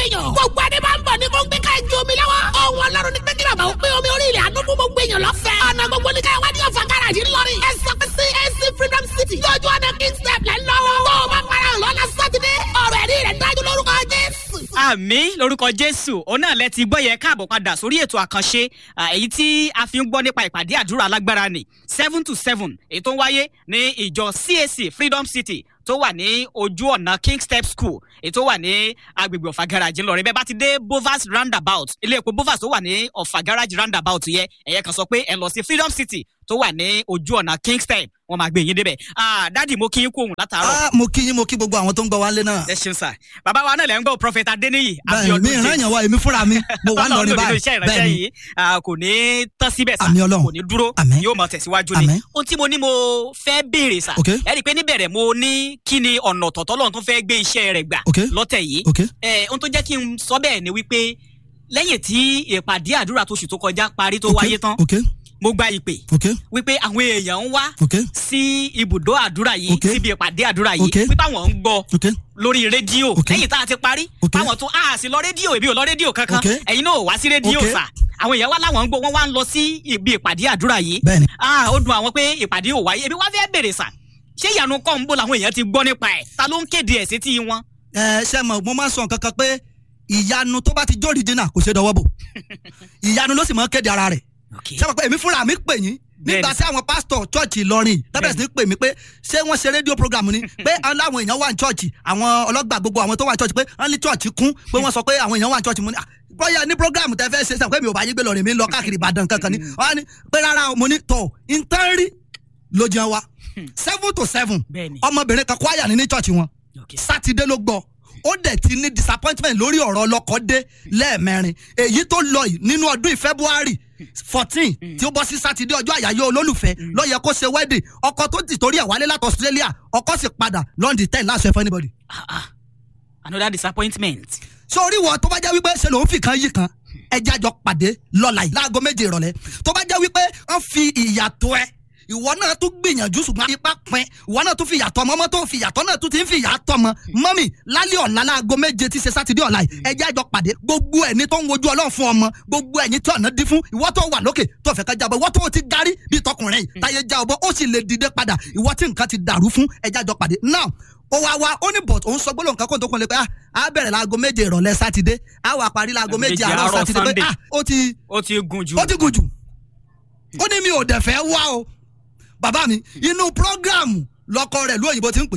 èèyàn. gbogbo adé máa ń bọ̀ ní gbogbo ká ẹjọ́ omi lọ́wọ́. ọ̀hún ọlọ́run ní pé kí bàbá ó pé omi orí ilẹ̀ àánú fún gbogbo èèyàn lọ́fẹ̀ẹ́. ọ̀nà gbogbo ní ká wádìí ọ̀fà gáràjì ńlọrin. ẹ sọ pé sí AC Freedom City. lójú ọ̀nà King step lẹ́ lọ́wọ́. tó o bá para hàn lọ́la sátidé. ọ̀rọ̀ ẹ̀rí rẹ̀ dájú lórúkọ Jésù. àmì lórúkọ jésù òun náà lẹ ti gbọ́ yẹ káàbọ̀ padà sórí ètò àkànṣe à, èyí tí a fi ń gbọ́ nípa ìpàdé àdúrà alágbára ni seven to seven èyí tó ń wáyé ní ìjọ CAC Freedom City tó wà ní ojú ọ̀nà King Step School èyí tó wà ní agbègbè ọ̀fà garage ńlọrin bẹ́ẹ̀ bá ti dé Bovas roundabout ilé epo Bovas tó wà ní ọ̀fà garage roundabout yẹ ẹ̀yẹ kan sọ pé ẹ lọ sí Freedom City tó wà ní ojú ọ̀nà King Step wọ́n máa gbé yín débẹ̀ Ah, dádì mo kí yín kú òun látàárọ̀ Ah, mo kí yín mo kí gbogbo àwọn tó ń gbọ́ wálé náà. ẹ ṣeun sà bàbá wa náà lẹ́ ń gbọ́ Prophet Adéníyì bẹ́ẹ̀ mi ìran yàn wá èmi fúnra mi mo wà lọrin nínú báyìí iṣẹ́ ìránṣẹ́ bẹ́ẹ̀ ni yìí ah, kò ní tán síbẹ̀ sà Àmín Ọlọ́run. kò ní dúró Àmín. yóò máa tẹ̀síwájú ni Àmín. ohun tí mo ní mo fẹ́ béèrè sà Ok. ẹ rí i pé níbẹ̀rẹ̀ mo ní kí ni ọ̀nà ọ̀tọ̀ọ̀tọ̀ lọ́run tó fẹ́ gbé iṣẹ́ rẹ̀ gbà Ok. lọ́tẹ̀ yìí ok Eh, ohun tó jẹ́ kí n sọ bẹ́ẹ̀ ni wípé lẹ́yìn tí ìpàdé àdúrà tóṣù tó kọjá parí tó ok wáyé tán ok mo gba ìpè ok wípé àwọn èèyàn ń wá ok sí ibùdó àdúrà yìí Ok. síbi ìpàdé àdúrà yìí Ok. wípé àwọn ń gbọ́ ok lórí rédíò Ok. lẹ́yìn tá a ti parí Ok. báwọn tún a sì lọ rédíò èmi ò lọ rédíò kankan Ok. ẹ̀yin náà ò wá sí rédíò Ok. sà àwọn èèyàn wá láwọn ń gbọ́ wọ́n wá ń lọ sí ibi ìpàdé àdúrà yìí bẹ́ẹ̀ni ah ó dùn àwọn pé ìpàdé ò wáyé èmi wá fẹ́ bèrè sà ṣé ìyanu kọ́ ń bò làwọn èèyàn ti gbọ́ nípa ẹ̀ ta ló ń kéde ẹ̀ sétí wọn. ẹ ṣe mọ mo máa ń sọ nǹkan kan pé ìyanu tó bá ti jó original kò ṣe dọwọ́ bò ìyanu ló sì máa ń kéde ara rẹ̀ ṣé mo pé èmi fúnra mi pè yín nígbà Bẹ́ẹ̀ni. tí àwọn pásítọ̀ chọ́ọ̀chì Ìlọrin tábẹ̀rẹ̀ sí ní pè mí pé ṣé wọ́n ṣe rédíò program ni pé aláwọn èèyàn wà ní chọ́ọ̀chì àwọn ọlọ́gbà gbogbo àwọn tó wà ní chọ́ọ̀chì pé wọ́n ní chọ́ọ̀chì kún pé wọ́n sọ pé àwọn èèyàn wà ní chọ́ọ̀chì mo ní "Ah, bóyá ní program tẹ fẹ́ ṣe sàn pé mi ò bá yín gbé lọ́rin mi ń lọ káàkiri Ìbàdàn kankan ni wọ́n á ní pé rárá o, mo ní tọ̀ ìtàn rí ló jẹun wa seven to seven Bẹ́ẹ̀ni. ọmọbìnrin kan kwaya ní ní chọ́ọ̀chì wọn sátidé ló gbọ́ ó dẹ̀ ti ní disappointment lórí ọ̀rọ̀ ọlọ́kọ dé lẹ́ẹ̀mẹrin èyí tó lọ yìí nínú ọdún yìí February fourteen tí ó bọ́ sí sátidé ọjọ́ àyáyọ́ olólùfẹ́ ló yẹ kó ṣe wedding ọkọ tó ti torí ẹ̀ wálé láti Australia ọkọ sì padà London ten láṣẹ fún anybody. Ah, ah. another disappointment. sórí wọ tó bá jẹ́ wípé ṣe lòun fi kan yí kan ẹja jọ pàdé lọ́la yìí láago méje ìrọ̀lẹ́ tó bá jẹ́ wípé wọ́n fi ìyàtọ̀ ẹ ìwọ náà tún gbìyànjú ṣùgbọ́n ipá pin ìwọ náà tún fi ìyàtọ̀ ọmọ ọmọ tó fi ìyàtọ̀ náà tún ti ń fi ìyàtọ̀ ọmọ mọ́mì lálẹ́ ọ̀la láago méje tí ṣe sátidé ọ̀la yìí ẹja jọ pàdé gbogbo ẹni tó ń wojú ọlọ́run fún ọmọ gbogbo ẹ̀yin tí ọ̀nà dín fún ìwọ tó wà lókè tó fẹ́ ká jábọ̀ ìwọ tó ti garí bí tọkùnrin yìí táyé já ọbọ̀ ó sì lè dìde padà ìwọ tí nǹkan ti dàrú fún ẹja jọ pàdé now ó wá wá ó ní bọ̀t òun sọ gbólóhùn kan kó tó kún lé pé ah á bẹ̀rẹ̀ láago méje ìrọ̀lẹ́ sátidé á wà parí láago méje Méje àárọ̀ àárọ̀ sátidé pé Sunday. ah ó ti ó ti gùn jù. ó ti gùn jù ó ní mi ò dẹ̀ fẹ́ wá o bàbá mi inú prógráàmù lọkọ rẹ̀ ló òyìnbó ti ń pè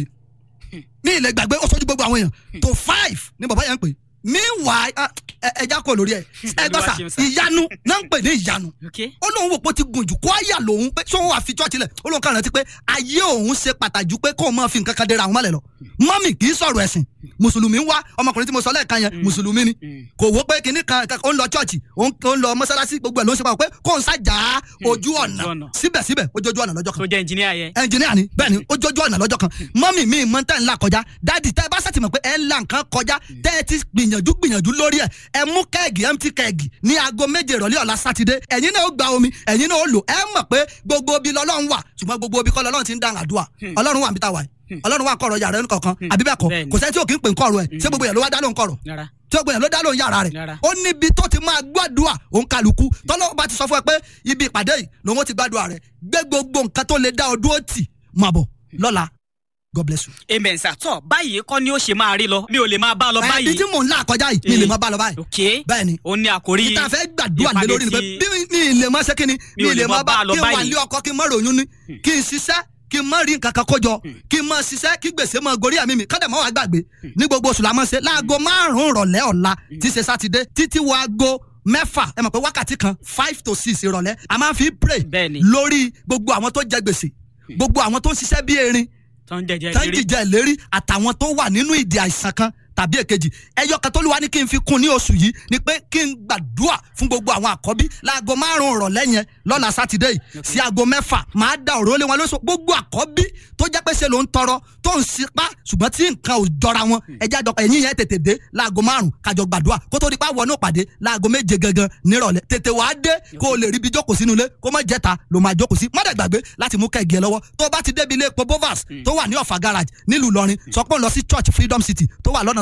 ní ilẹ̀ gbàgbé ó sọ́jú gbogbo àwọn èèyàn tó five ni bàbá yẹn ń pè meanwhile ah, ẹ ẹja kò lórí ẹ ẹ gbọ́ sà Olúwa ṣeun sà. ìyanu náà ń pè ní ìyanu Okay. ó lóun wò pé ó ti gùn jù kó àyà lòun pé sóun wà fi chọ́ọ̀chì lẹ̀ ó lóun kàn rántí pé ayé òun ṣe pàtàkì ju pé kóun máa fi nǹkan kan dera àwọn mọ́lẹ̀ lọ mọ́mì kì í sọ̀rọ̀ ẹ̀sìn mùsùlùmí ń wá ọmọkùnrin tí mo sọ lẹ́ẹ̀kan yẹn mùsùlùmí ni kò wó pé kinní kan kan- ó ń lọ chọ́ọ̀chì ó ń ó ń lọ mọ́sálásí gbogbo ẹ̀ ló ń ṣe pàpọ̀ pé kóun ṣàjà ojú ọ̀nà ojú ọ̀nà. síbẹ̀síbẹ̀ ó jójú ọ̀nà lọ́jọ́ kan tó jẹ́ engineer yẹn. ẹnjìníà ni bẹ́ẹ̀ ni ó jójú ọ̀nà lọ́jọ́ kan mọ́mì mi mọ́ tẹ́ ń là kọjá dáàdì tẹ́ ẹ bá sàtìmọ̀ pé ẹ ń là nǹkan kọjá tẹ́ ẹ ti gbìyànjú gbìyànjú lórí ẹ̀ ẹ mú kẹ́ẹ̀gì empty kẹ́ẹ̀gì ní aago méje ìrọ̀lẹ́ ọ̀la sátidé ẹ̀yin náà ó gba omi ẹ̀yin náà ó lò ẹ mọ̀ pé gbogbo ibi lọ́lọ́run wà ṣùgbọ́n gbogbo ibi kọ́ lọ́lọ́run ti ń dáhùn àdúrà ọlọ́run wà níbi tá a wà yìí ọlọ́run wà kọ̀rọ̀ yàrá ẹnu kọ̀ọ̀kan àbí bẹ́ẹ̀ kọ́ Bẹ́ẹ̀ni. kò sẹ́ni tí ò kí ń pè ń kọ̀rọ̀ ẹ̀ ṣé gbogbo yẹn ló wá dá lóhùn kọ̀rọ̀ Rárá. tí ọgbọ̀n yẹn ló dá lóhùn yàrá rẹ̀ Rárá. ó níbi tó ti máa gbàdúrà òun kálukú tọ́lọ́wọ́ bá ti sọ fún ẹ pé ibi ìpàdé yìí lòun ó ti gbàdúrà rẹ̀ gbé gbogbo nǹkan tó lè dá ọ dúró tì máa bọ̀ lọ́la God bless you. amen sir tọ́ báyìí kọ́ ni ó ṣe máa rí lọ mi ò lè máa bá a lọ ibi báyìí. tí mò ń là kọjá yìí mi lè má bá lọ báyìí ok bẹ́ẹ̀ ni ó ní àkórí ìta fẹ́ gbàdúrà lé lórí ni pé ìpàdé bí mi lè má ṣe kí ni mi lè má bá lọ kí n wà báyìí. lé ọkọ kí n má ròyún ni kí n ṣiṣẹ́ kí n má rí nǹkan kan kójọ kí n má ṣiṣẹ́ kí gbèsè má gorí àmì mi kọ́dà má wàá gbàgbé ní gbogbo oṣù la máa ṣe láago márùn-ún rọ̀lẹ́ ọ̀la tí ṣe sátidé títí wo aago mẹ́fà ẹ mọ̀ pé wákàtí kan five to six ìrọ̀lẹ́ a máa fi pray Bẹ́ẹ̀ ni. lórí gbogbo àwọn tó jẹ gbèsè gbogbo àwọn tó ń ṣiṣẹ́ bí erin tó ń jẹjẹ tán lérí. jìjà ìlérí àtàwọn tó wà nínú ìdí àìsàn kan tàbí èkejì ẹyọ kan tó lù wá ní kí n fi kún ní oṣù yìí ni pé kí n gbàdúrà fún gbogbo àwọn àkọ́bí láago márùn-ún ìrọ̀lẹ́ yẹn lọ́la sátidé yìí sí aago mẹ́fà máa da òró lé wọn lóṣù gbogbo àkọ́bí tó jẹ́ pé ṣe ló ń tọrọ tó ń sipá ṣùgbọ́n tí nǹkan ò jọra wọn ẹjẹ́ àjọ ẹ̀yìn yẹn tètè dé láago márùn-ún kájọ gbàdúrà kó tó di pa wọnú pàdé láago méje gangan nírọ̀lẹ́ tètè wàá dé kó o lè ríbi jókòó sínú ilé kó má jẹ́ta ló máa jókòó sí má dẹ̀ gbàgbé láti mú kẹ́gì ẹ lọ́wọ́ tó bá ti débi ilé epo bovas tó wà ní ọ̀fà garage nílùú Ìlọrin sọ pé ó ń lọ sí church freedom city tó wà lọ́nà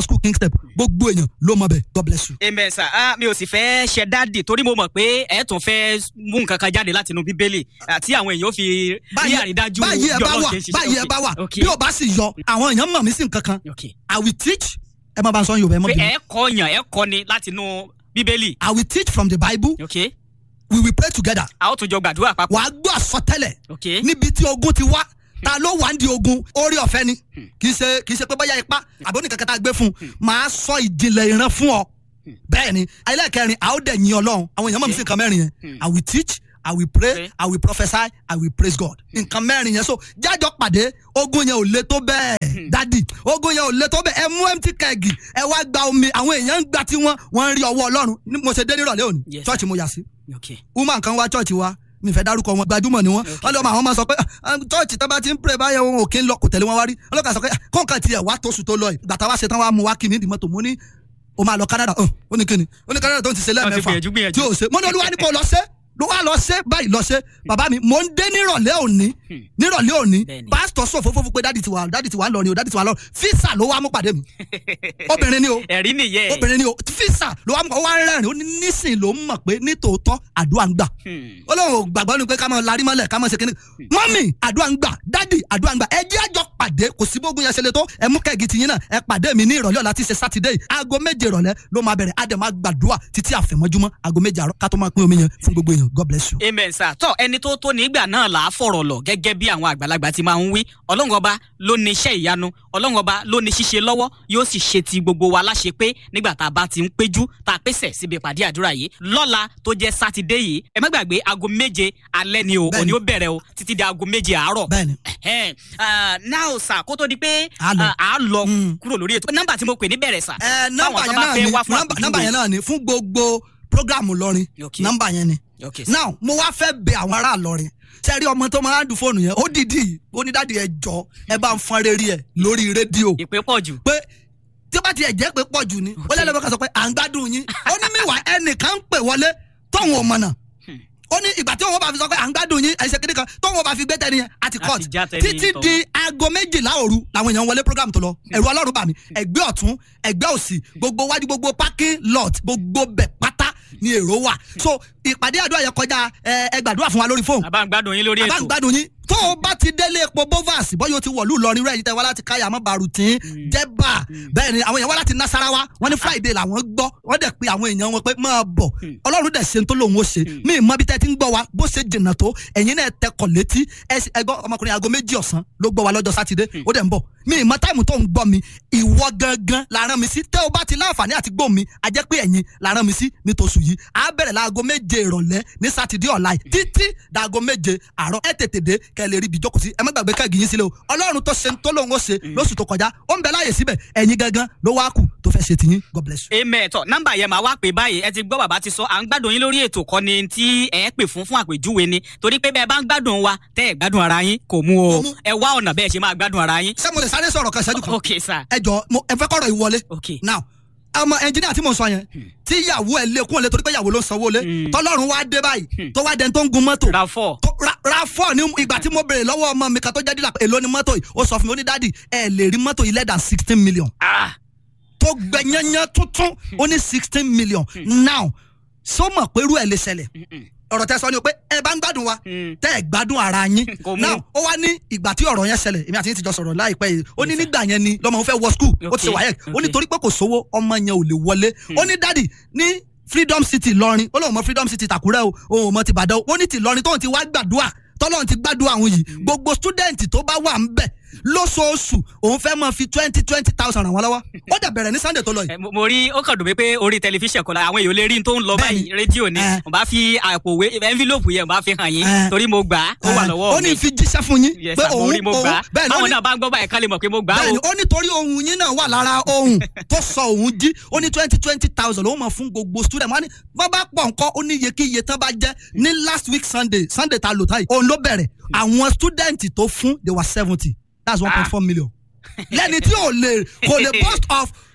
school king step gbogbo èèyàn ló mọ bẹ god bless you. amen sir ah mi ò sì fẹ́ ṣe dáàdì torí mo mọ̀ pé ẹ tún fẹ́ mú nǹkan kan jáde láti inú bíbélì àti àwọn èèyàn ó fi rí àrídájú báyìí ẹ bí bá Ọlọ́run wà ṣe ń ṣiṣẹ́. báyìí ẹ Okay, bá wà okay, bí o bá sì yọ àwọn èèyàn mọ̀ mí sí nǹkan kan okay. i will teach ẹ má bá ń sọ yorùbá ẹ mọ̀ pé bí ẹ kọ́ yàn ẹ kọ́ ni láti inú bíbélì i will teach from the bible okay we will pray together a ó tún jọ gbàdúrà papọ̀ wàá gbọ́ àsọtẹ́lẹ̀ okay níbi tí ogun ti wá ta ló wà ń di ogun orí ọ̀fẹ́ ni kì í ṣe kì í ṣe pé bóyá ipá àbí oníkankan tá a gbé fún un máa sọ ìjìnlẹ̀ ìran fún ọ bẹ́ẹ̀ ni ẹlẹ́kẹrin a ó dẹ̀ yin ọlọ́run àwọn èèyàn mọ̀ mí sí nǹkan mẹ́rin yẹn i will teach i will pray Okay. i will prophesy i will praise god nǹkan mẹ́rin yẹn so jájọ pàdé ogun yẹn ò le tó bẹ́ẹ̀ dádì ogun yẹn ò le tó bẹ́ẹ̀ ẹ mú empty keg ẹ wá gba omi àwọn èèyàn ń gba tiwọn wọ́n ń rí ọwọ́ ọlọ́run Ní- mo ṣe dé nírọ̀lẹ́ òní Yes, church mo yà sí okay woman kan wá church wa mi fẹ́ dárúkọ wọn gbajúmọ̀ ni wọ́n wọ́n lọ́mọ àwọn máa sọ pé "Ah, church tó bá ti ń pray báyẹn wọn ò kí ń lọ kò tẹ̀lé wọn wá rí ọlọ́kà sọ pé "Ah, kọ́ńkà tiẹ̀ wá tóṣù tó lọ yìí gbàtà wá ṣetán wá mú wá kí ní ìdìmọ́tò mo ní o máa lọ Canada hàn ó ní kíni ó ní Canada tó ń ti ṣe Wọ́n ti lẹ́ẹ̀mẹ́fà gbìyànjú, gbìyànjú. tí ò ṣe mo ní olúwa ní kò lọ ṣe ló wá lọ ṣe báyìí lọ ṣe bàbá mi mò ń dé nírọ̀lẹ́ òní nírọ̀lẹ́ òní Bẹ́ẹ̀ni. pásítọ̀ sọ fúnfún pé dádì ti wà dádì ti wà lọ ni o dádì ti wà lọ físà ló wá mú pàdé mi obìnrin ni o ẹ̀rí nìyẹn obìnrin ni o físà ló wá mú ó wá ń rẹ́rìn ó ní nísìn ló ń mọ̀ pé nítòótọ́ àdúrà ń gbà Hmm. ọlọ́run ò gbàgbọ́ ni pé ká máa larí mọ́lẹ̀ ká máa ṣe kíní mọ́mì àdúrà ń gbà dádì àdúrà ń gbà ẹ jẹ́ àjọ pàdé kò sí bógun yẹn ṣe lè tó ẹ mú kẹ́ẹ̀gì tiyín náà ẹ pàdé mi ní ìrọ̀lẹ́ ọ̀la tí ṣe sátidé yìí aago méje ìrọ̀lẹ́ ló máa bẹ̀rẹ̀ á dẹ̀ máa gbàdúrà títí àfẹ̀mọ́júmọ́ aago méje àárọ̀ ká tó máa pín omi yẹn fún gbogbo èèyàn god bless you. amen sir tọ ẹni tó tó nígbà náà là á fọ̀rọ̀ lọ gẹ́gẹ́ bí àwọn àgbàlagbà ti máa ń wí ọlọ́run ọba ló ní iṣẹ́ ìyanu ọlọ́run ọba ló ní ṣíṣe lọ́wọ́ yóò sì ṣe ti gbogbo wa láṣẹ pé nígbà tá a bá ti ń péjú tá a pèsè síbi ìpàdé àdúrà yìí lọ́la tó jẹ́ sátidé yìí ẹ má gbàgbé aago méje alẹ́ ni o Bẹ́ẹ̀ni. òní ó bẹ̀rẹ̀ o títí di aago méje àárọ̀ bẹ́ẹ̀ni Ẹhẹ́n, ah, now sir kó tó di pé A lọ. ah, a lọ Mm. kúrò lórí ètò nọ́mbà tí mo pè ní bẹ̀rẹ̀ sà ẹ nọ́mbà fáwọn tó yẹn bá náà fẹ́ ni wá fún nọ́mbà- nọ́mbà àpèjúwe. yẹn náà ni fún gbogbo programu lọrin Okay. nọ́mbà yẹn ni Okay, sir. now mo wá fẹ́ bẹ àwọn ará lọrin sẹ́rí ọmọ tó máa ń dùn fóònù yẹn ó dìdí ó ní dáàdi ẹ jọ ẹ bá ń fọn rere ẹ lórí rédíò ìpè pọ̀ jù pé tí ó bá tiẹ̀ jẹ́ pé pọ̀ jù ni ó lẹ́nu bá kan sọ pé à ń gbádùn yín ó ní mìwà ẹnìkan ń pè wọlé tóun ò mọ̀nà ó ní ìgbà tí òun bá fi sọ pé à ń gbádùn yín ẹ̀ṣẹ̀ kìnìkan tóun bá fi gbé tẹ́ni yẹn àti A court ti já tẹ́ni títí tọ̀. di aago méjìlá òru làwọn èèyàn wọlé program tó lọ ẹ̀rù ọlọ́run bà mí ẹgbẹ́ ọ̀tún ẹgbẹ́ òsì gbogbo wájú gbogbo parking lot gbogbo bẹ̀ pátá ni èrò wà so ìpàdé àdúrà yẹn kọjá ẹ ẹ gbàdúrà fún wa lórí fóònù àbá ń gbádùn yín lórí àbá ń ètò gbádùn yín tó o bá ti délé epo bovas bọ́yọ̀ ti wọ̀lú Ìlọrin rẹ̀ yìí tẹ́ wá láti káyà mọ́ barutin jẹ́bà bẹ́ẹ̀ ni àwọn èèyàn wá láti nasarawa wọ́n ní friday làwọn gbọ́ wọ́n dẹ̀ pe àwọn èèyàn wọn pé máa bọ̀ ọlọ́run dẹ̀ ṣe ń tó lòun ó ṣe mí mọ́ bí tẹ́ ti ń gbọ́ wa bó ṣe jìnnà tó ẹ̀yin náà tẹkọ̀ létí ẹ- ẹgbọ́n ọmọkùnrin aago méjì ọ̀sán ló gbọ́ wa lọ́jọ́ sátidé ó dẹ̀ ń bọ̀ mí mọ́ táìmù tó ń gbọ́ mi ìwọ gangan la rán mi sí tẹ́ o bá ti láǹfààní àti gbọ́ mi a jẹ́ pé ẹ̀yin la rán mi sí ní tòṣù yìí a bẹ̀rẹ̀ láago méje ìrọ̀lẹ́ ní sátidé ọ̀la yìí títí dàago méje àárọ̀ ẹ tètè dé kẹ́ ẹ lè rí ibi jókòó sí ẹ má gbàgbé kẹ́gì yín sílẹ̀ o ọlọ́run tó ṣe ń tó lóun ó ṣe lóṣù tó kọjá ó ń bẹ láàyè síbẹ̀ ẹ̀yin gangan ló wá kù tó fẹ́ ṣe tiyín god bless you. amen tọ nọ́mbà yẹn máa wá pè báyìí ẹ ti gbọ́ bàbá ti sọ à ń gbádùn yín lórí ètò kan ni tí ẹ pè fún fún àpèjúwe ni torí pé bẹ́ẹ̀ bá ń gbádùn wa tẹ́ ẹ gbádùn ara yín kò mú o Kò mú. ẹ wá ọ̀nà bẹ́ẹ̀ ṣe máa gbádùn ara yín. ṣé mo lè sáré sọ̀rọ̀ kan ṣẹ́jú kan ok sir ẹ jọ mo ẹ fẹ́ kọ́rọ̀ yìí wọlé ok now ọmọ ẹnjìnìá tí mo sọ yẹn tí ìyàwó ẹ lékún ọ̀lẹ́ torí pé ìyàwó ló ń sanwó lé Hmm. tọ́lọ́run wá dé báyìí tó wá dẹni tó ń gun mọ́tò ra four tó ra ra fọ́ ní ìgbà tí mo béèrè lọ́wọ́ ọmọ mi kan tó jẹ́ dílà pé èló ni mọ́tò yìí ó sọ fún mi ó ní dáàdì ẹ lè rí mọ́tò yìí less than sixteen million ah tó gbẹ yányán tuntun ó ní sixteen million now sọ mọ̀ pé irú ẹ̀ lè ṣẹlẹ̀ mm-mm. ọ̀rọ̀ tẹ sọ ni o pé ẹ bá ń gbádùn wa Mm. tẹ́ ẹ gbádùn ara yín Kò mú. now ó wá ní ìgbà tí ọ̀rọ̀ yẹn ṣẹlẹ̀ èmi àti yín ti jọ sọ̀rọ̀ láìpẹ́ yìí ó ní nígbà yẹn ni lọ́mọ òun fẹ́ wọ school ó ti ṣe Okay, wáyẹ̀ ó ní okay. torí pé kò sówó ọmọ yẹn ò lè wọlé ó ní dádì ní freedom city lọrin ó lóun mọ freedom city tàkúrẹ́ o òun ò mọ ti bàdàn ó ní ti lọrin tóun ti wá gbàdúrà tọ́lọ́run ti gbàdúrà àwọn yìí gbogbo student tó bá wà ń bẹ̀ lóṣooṣù òun fẹ́ máa fi twenty twenty thousand ràn wọ́n lọ́wọ́ ó dẹ̀ bẹ̀rẹ̀ ní sunday tó lọ yìí Ẹ, mo mo rí ó kàn dùn mí pé orí tẹlifíṣàn kan la àwọn èèyàn lè rí n tó ń lọ Bẹ́ẹ̀ni. báyìí rédíò ni Eh. mo bá fi àpò ìwé envelope yẹn mo bá fi hàn yín Eh. torí mo gbà á ó wà Eh, lọ́wọ́ ó ní mi fi jíṣẹ́ fún yín Yes, pé sir, mo òun rí mo òun gbà á bẹ́ẹ̀ ni ó báwọn ní náà bá ń gbọ́ báyìí ká lè mọ̀ pé mo gbà á bẹ́ẹ̀ni o ó nítorí ohun yín náà wà lára ohun tó sọ òun jí ó ní twenty twenty thousand ó mọ̀ fún gbogbo student wọn ni bá bá pọ̀ nǹkan ó ní iye kí iye tán bá jẹ́ ní last week sunday sunday ta lò táyì òun ló bẹ̀rẹ̀ àwọn student tó fún they were seventy that's one point four million lẹ́ni tí ò lè kò lè boast of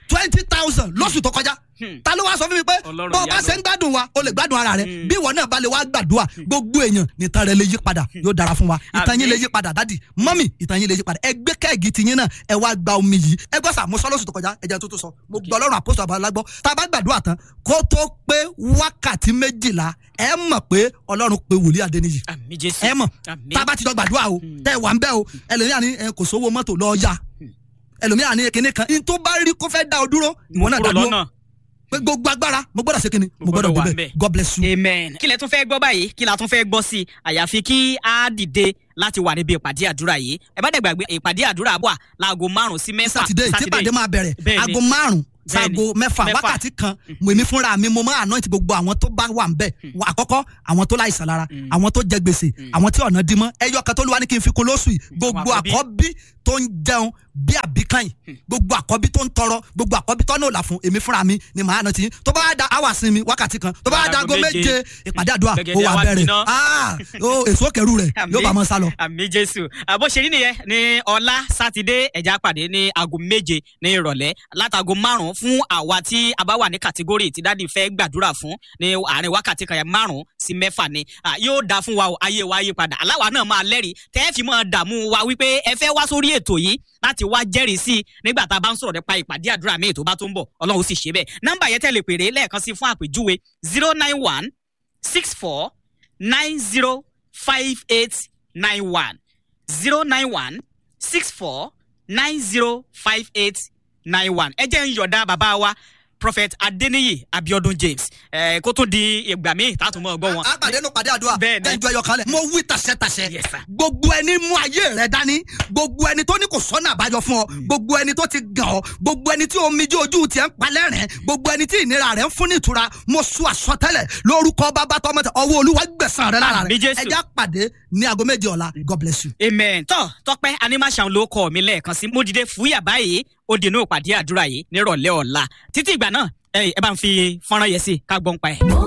twenty thousand lóṣù tó kọjá Hmm. ta ló wá sọ fún mi pé Ọlọ́run bó o bá ìyanu. ṣe ń gbádùn wa o lè gbádùn ara rẹ Hmm. bí ìwọ náà bá lè wá gbàdúrà gbogbo èèyàn nìtan rẹ lè yí padà yóò dára fún wa ìtàn yín Àmín. lè yí padà dádì mọ́mì ìtàn yín lè yí padà ẹ gbé kẹ́ẹ̀gì tiyín náà ẹ wá gba omi yìí ẹ gbọ́ sà mo sọ lóṣù tó kọjá ẹ jẹ́ tó tó sọ mo gbọ́ ọlọ́run àpòsò àbálágbọ́ tá a bá gbàdúrà tán kó tó pé wákàtí méjìlá ẹ mọ̀ pé ọlọ́run pé wòlíì adéníyì àmì jésù ẹ mọ̀ àmì tá a bá ti jọ gbàdúrà o tẹ wà ń bẹ́ o ẹlòmíà ní ẹ, kò sówó mọ́tò lọ́ọ́ yá ẹlòmíà ní kinní kan ní tó bá rí kó fẹ́ dá o dúró ìwọ náà dá kúrò dúró lọ́nà. pé gbogbo agbára mo gbọ́dọ̀ ṣe kinní mo Mo gbọ́dọ̀ gbọ́dọ̀ wà débẹ̀ ńbẹ̀. god bless you. amen. kí lẹ tún fẹ́ gbọ́ báyìí kí la tún fẹ́ gbọ́ sí i àyàfi kí a dìde láti wà níbi ìpàdé àdúrà yìí ẹ bá dẹ̀ gbàgbé ìpàdé àdúrà wà láago márùn-ún sí mẹ́fà sátidé tí pàdé máa bẹ̀rẹ̀ Bẹ́ẹ̀ni. aago márùn Bẹ́ẹ̀ni. sago mẹ́fà Mẹ́fà. wákàtí kan mo èmi fúnra mi mo máa anoint gbogbo àwọn tó bá wà ń bẹ̀ Wà àkọ́kọ́ àwọn tó láìsàn lára àwọn tó jẹ gbèsè àwọn tí ọ̀nà dímọ́ ẹyọ kan tó lù wá ní kí n fi kún lóṣù yìí gbogbo àkọ́bí. àkọ́bí tó ń jẹun bí àbíkàyìn gbogbo àkọ́bí tó ń tọrọ gbogbo àkọ́bí tó náà là fún èmi fúnra mi ni màá anoint yín tó bá wá da hour sí mi wákàtí kan tó bá wá da aago Aago méje. méje ìpàdé àdúrà ó Gbẹ̀gẹ̀dẹ̀ wà àwa bẹ̀rẹ̀ gbiná. Ah, ó èso kẹrù rẹ̀ yóò bá mọ́ sálọ. àmì jésù àbó ṣe rí nìyẹn ní ọlá sátidé ẹja pàdé ní aago méje ní ìrọ̀lẹ́ látago márùn-ún fún àwa tí a bá wà ní kàtígórì tí dáàdi fẹ́ gbàdúrà fún ní àárín wákàtí kan yẹn márùn-ún sí mẹ́fà ni Ah, yóò dáa fún wa o ayé wa yí padà aláwa náà máa lẹ́rìí tẹ́ ẹ fi máa dààmú wa wípé ẹ fẹ́ wá sórí ètò yìí láti wá jẹ́rìí sí i nígbà tá a bá ń sọ̀rọ̀ nípa ìpàdé àdúrà míì tó bá tó ń bọ̀ ọlọ́run ó sì ṣe bẹ́ẹ̀ nọ́mbà yẹn tẹ̀lé pèrè lẹ́ẹ̀kan sí fún àpèjúwe zero nine one six four nine zero five eight nine one zero nine one six four nine zero five eight nine one ẹ jẹ́ ń yọ̀dá bàbá wa prophet adeniyi abiodun james ẹ kó tó di ìgbà míì tá a tún mọ̀ gbọ́ wọn. àpàdé nù pàdé àdúrà Bẹ́ẹ̀ ni. kẹjọ ẹyọ kan lẹ mo wí tàṣẹtàṣẹ Yes, sir. gbogbo ẹni mú ayé rẹ dání gbogbo ẹni tó ní kò sọ́nà àbájọ fún ọ gbogbo ẹni tó ti gàn ọ gbogbo ẹni tí omi jẹ ojú tiẹ̀ ń palẹ̀ rẹ̀ gbogbo ẹni tí ìnira rẹ̀ ń fún ní ìtura mo sọ àsọtẹ́lẹ̀ lórúkọ bàbá tọmọ tẹ ọwọ́ olúwa gbẹ̀san rẹ lára Àmín, rẹ Jésù. ẹjá pàdé ní aago méje ọ̀la god bless you. amen tọ́ tọpẹ́ animation ló kọ́ mi lẹ́ẹ̀kan sí mo dìde fúyà báyìí ó di inú ìpàdé àdúrà yìí nírọ̀lẹ́ ọ̀la títí ìgbà náà ẹ ẹ bá ń fi fọ́nrán yẹn sí ká gbọ́n pa ẹ̀. mo